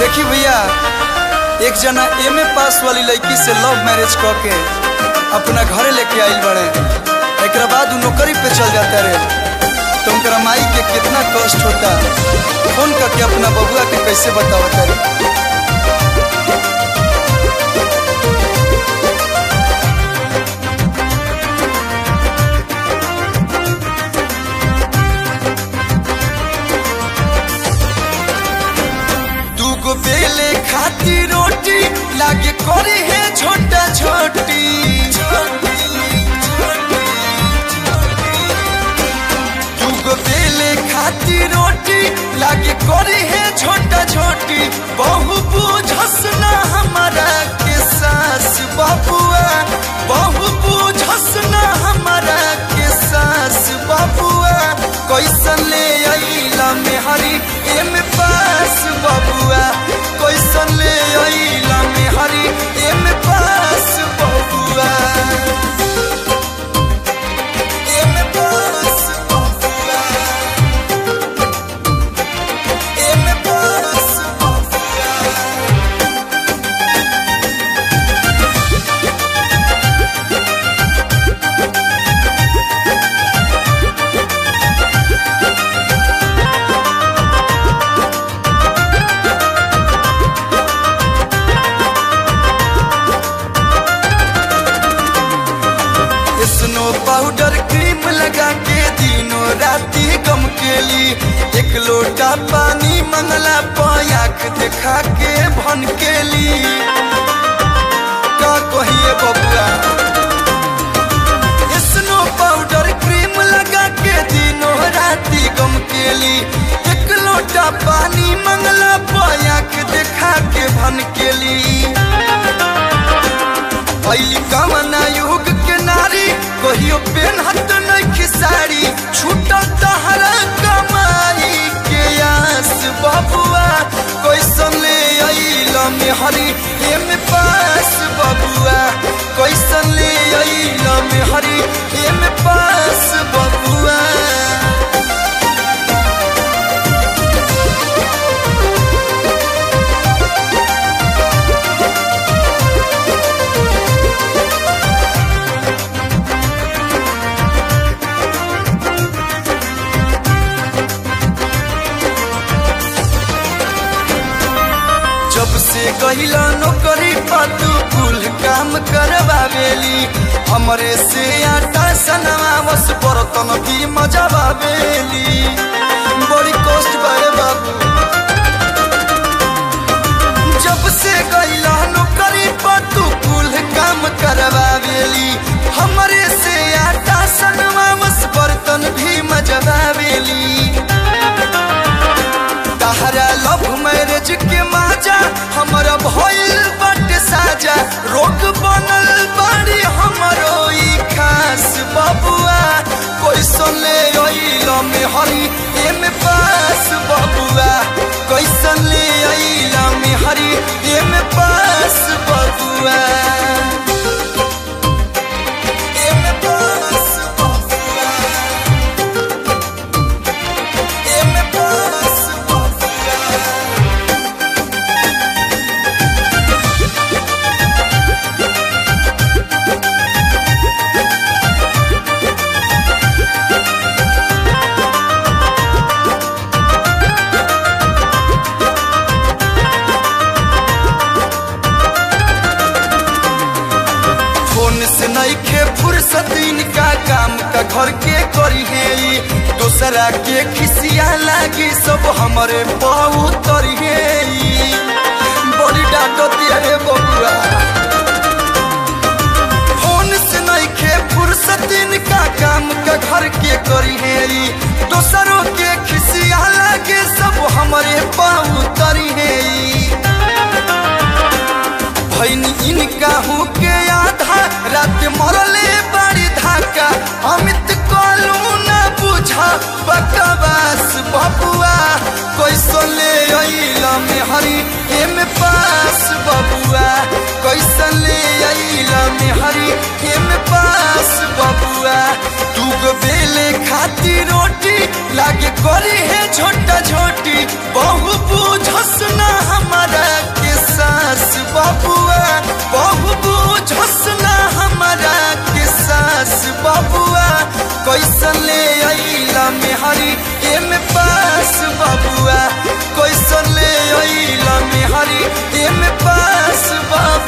देखी भैया एक जना एम ए पास वाली लड़की से लव मैरिज क के अपना घरे लेके आइल बड़े एक बाद उ नौकरी पे चल जाता रे तो उनकरा माई के कितना कष्ट होता फोन करके अपना बबुआ के कैसे बतावता रे दूगो बेले खाती रोटी लागे करे है छोटा छोटी दूगो बेले खाती रोटी लागे करे है छोटा छोटी बहु बुझस ना हमारा के सास बाबुआ बहु बुझस ना हमारा के सास बाबुआ कैसन ले अइला मेहरी एम पास बबुआ कैसन ले अइला मेहरी एम पास बबुआ एम पास बबुआ एम पास बबुआ स्नो पाउडर क्रीम लगा के दिनों राती गम के ली एक लोटा पानी मंगला पयाक देखा के भन के ली का कहिए बबुआ स्नो पाउडर क्रीम लगा के दिनों राती गम के ली एक लोटा पानी मंगला पयाक देखा के भन के ली पहली कमना युग के नारी कहियो पेनहत नहीं साड़ी छूटल तहरा कमाई के आस बबुआ कैसन ले अइला मेहरी एम पास बबुआ कैसन ले अइला मेहरी एम पास बबुआ जब से गहिला नौकरी पातू कुल काम करवावेली हमरे से आटा सनवा बस बर्तन भी मजावावेली बड़ी कष्ट बारे बाबू जब से गहिला नौकरी पातू कुल काम करवावेली हमरे से आटा सनवा बस बर्तन भी मजावावेली तहरा लव मैरिज के माजा हमरा भइल बट साजा रोग बनल बाड़ी हमरो ई खास बबुआ कैसन ले अइल में हरी एम पास बबुआ कैसन ले अइल में हरी एम पास बबुआ एम पास बबुआ एम पास बबुआ फोन से नहीं खे फुर्सत इनका काम का घर के करी है ई। दूसरा के खिसिया लागी सब हमारे पाऊ तरी है ई। बड़ी डांटो दिया रे बबुआ फोन से नहीं खे फुर्सत इनका काम का घर के करी है ई। दूसरों के खिसिया लागे सब हमारे पाऊ तरी है ई। भैनी इनका हूँ के आधा रात मरले बड़ी धाका अमित कलू न बुझा बकवास बबुआ कैसन ले अइला में हरी एम पास बबुआ कैसन ले अइला में हरी एम पास बबुआ दूगो बेले खाती रोटी लागे करी है छोटा छोटी बहु बुझस ना हमारा पास बाबुआ